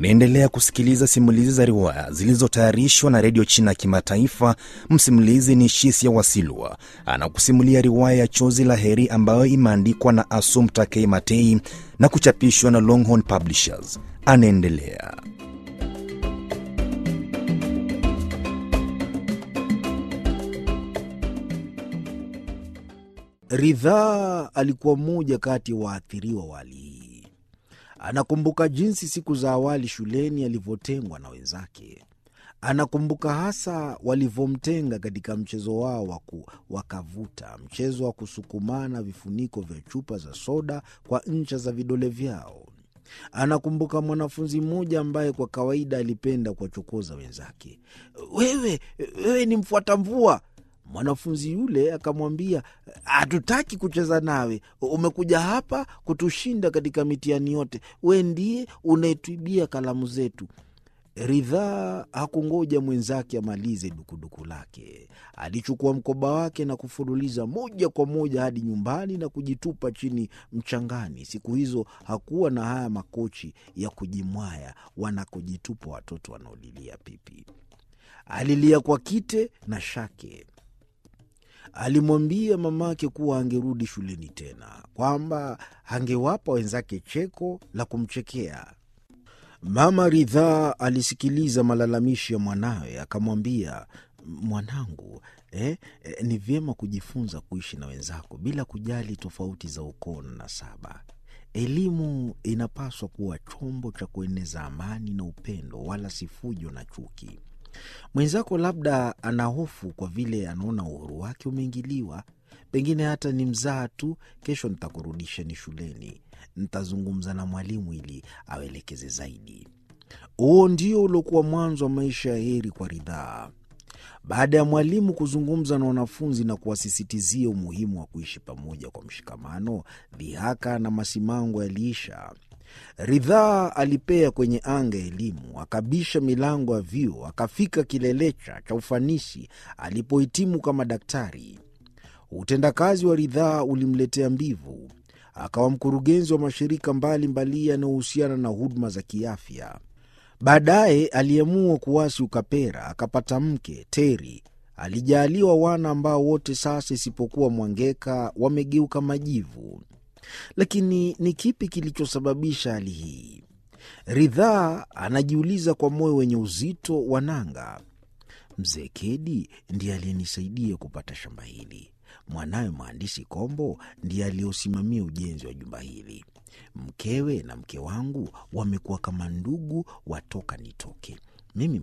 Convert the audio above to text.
Unaendelea kusikiliza simulizi za riwaya zilizotayarishwa na redio China ya Kimataifa. Msimulizi ni Shisia Wasilwa, anakusimulia riwaya ya Chozi la Heri ambayo imeandikwa na Asum Takei Matei na kuchapishwa na Longhorn Publishers. Anaendelea. Ridhaa alikuwa mmoja kati ya waathiriwa wa hali hii. Anakumbuka jinsi siku za awali shuleni alivyotengwa na wenzake. Anakumbuka hasa walivyomtenga katika mchezo wao wa kavuta, mchezo wa kusukumana vifuniko vya chupa za soda kwa ncha za vidole vyao. Anakumbuka mwanafunzi mmoja ambaye kwa kawaida alipenda kuwachokoza wenzake. Wewe, wewe ni mfuata mvua. Mwanafunzi yule akamwambia, hatutaki kucheza nawe, umekuja hapa kutushinda katika mitihani yote, we ndiye unayetuibia kalamu zetu. Ridhaa hakungoja mwenzake amalize dukuduku lake. Alichukua mkoba wake na kufululiza moja kwa moja hadi nyumbani na kujitupa chini mchangani. Siku hizo hakuwa na haya makochi ya kujimwaya wanakojitupa watoto wanaolilia pipi. Alilia kwa kite na shake. Alimwambia mamake kuwa angerudi shuleni tena, kwamba angewapa wenzake cheko la kumchekea. Mama Ridhaa alisikiliza malalamishi ya mwanawe, akamwambia, mwanangu, eh, eh, ni vyema kujifunza kuishi na wenzako bila kujali tofauti za ukoo na nasaba. Elimu inapaswa kuwa chombo cha kueneza amani na upendo, wala si fujo na chuki. Mwenzako labda ana hofu kwa vile anaona uhuru wake umeingiliwa. Pengine hata ni mzaa tu. Kesho nitakurudisheni shuleni, nitazungumza na mwalimu ili awelekeze zaidi. Huo ndio uliokuwa mwanzo wa maisha ya heri kwa Ridhaa. Baada ya mwalimu kuzungumza na wanafunzi na kuwasisitizia umuhimu wa kuishi pamoja kwa mshikamano, dhihaka na masimango yaliisha. Ridhaa alipea kwenye anga ya elimu, akabisha milango ya vyuo, akafika kilelecha cha ufanisi alipohitimu kama daktari. Utendakazi wa Ridhaa ulimletea mbivu, akawa mkurugenzi wa mashirika mbalimbali yanayohusiana na huduma za kiafya. Baadaye aliamua kuwasi ukapera, akapata mke Teri. Alijaaliwa wana ambao wote sasa isipokuwa Mwangeka wamegeuka majivu. Lakini ni kipi kilichosababisha hali hii? Ridhaa anajiuliza kwa moyo wenye uzito wa nanga. Mzee Kedi ndiye aliyenisaidia kupata shamba hili. Mwanawe mhandisi Kombo ndiye aliyosimamia ujenzi wa jumba hili. Mkewe na mke wangu wamekuwa kama ndugu watoka nitoke. Mimi